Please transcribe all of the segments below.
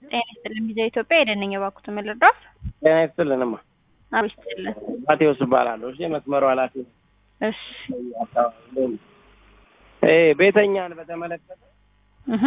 ጤና ይስጥልን ቪዛ ኢትዮጵያ የደነኝ የባኩት ምልድራፍ ጤና ይስጥልንማ። አብ ይስጥልን። ማቴዎስ እባላለሁ። እሺ መስመሩ ኃላፊ ነኝ። እሺ እ ቤተኛን በተመለከተ እህ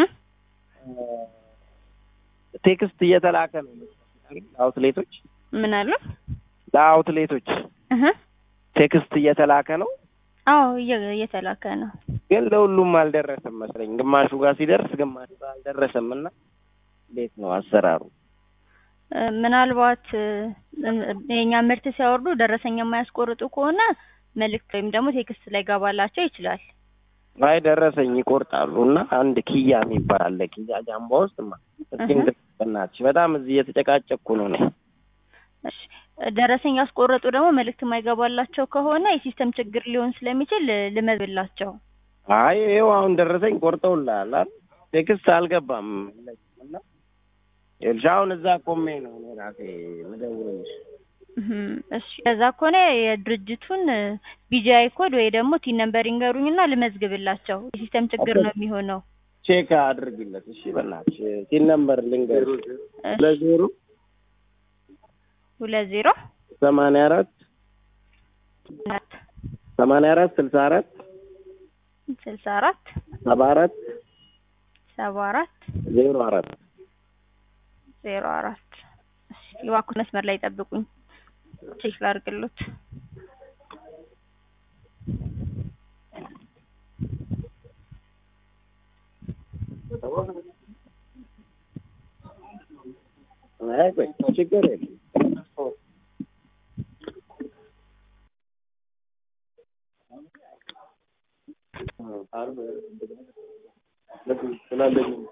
ቴክስት እየተላከ ነው ለአውትሌቶች ምን አሉ? ለአውትሌቶች እህ ቴክስት እየተላከ ነው፣ አዎ እየ- እየተላከ ነው። ግን ለሁሉም አልደረሰም መስለኝ። ግማሹ ጋር ሲደርስ ግማሹ ጋር አልደረሰም እና እንዴት ነው አሰራሩ? እ ምናልባት እ የኛ ምርት ሲያወርዱ ደረሰኝ የማያስቆርጡ ከሆነ መልእክት ወይም ደግሞ ቴክስት ላይ ገባላቸው ይችላል። አይ ደረሰኝ ይቆርጣሉ እና አንድ ኪያ የሚባል አለ ኪያ ጃምባ ውስጥ ማ እስኪ እህ በእናትሽ በጣም እዚህ እየተጨቃጨቅኩ ነው እኔ። እሺ ደረሰኝ ያስቆረጡ ደግሞ መልእክት የማይገባላቸው ከሆነ የሲስተም ችግር ሊሆን ስለሚችል እ ልመዝብላቸው። አይ ይኸው አሁን ደረሰኝ ቆርጠውልሃል አይደል? ቴክስት አልገባም እና ይኸውልሽ አሁን እዛ ቆሜ ነው እኔ ራሴ የምደውልልሽ። እህም እሺ ከዛ ከሆነ የድርጅቱን ቢጂአይ ኮድ ወይ ደግሞ ቲን ነምበር ይንገሩኝና ልመዝግብላቸው። የሲስተም ችግር ነው የሚሆነው። ቼክ አድርጊለት እሺ በእናትሽ ሲን ነምበር ልንገርሽ እሺ ለዜሮ ሁለት ዜሮ ሰማንያ አራት ሁለት ሰማንያ አራት ስልሳ አራት ስልሳ አራት ሰባ አራት ሰባ አራት ዜሮ አራት ዜሮ አራት እሺ እባክዎ መስመር ላይ ጠብቁኝ። ቼክ ላድርግሎት። አይ ቆይ ችግር የለም ስላለኝ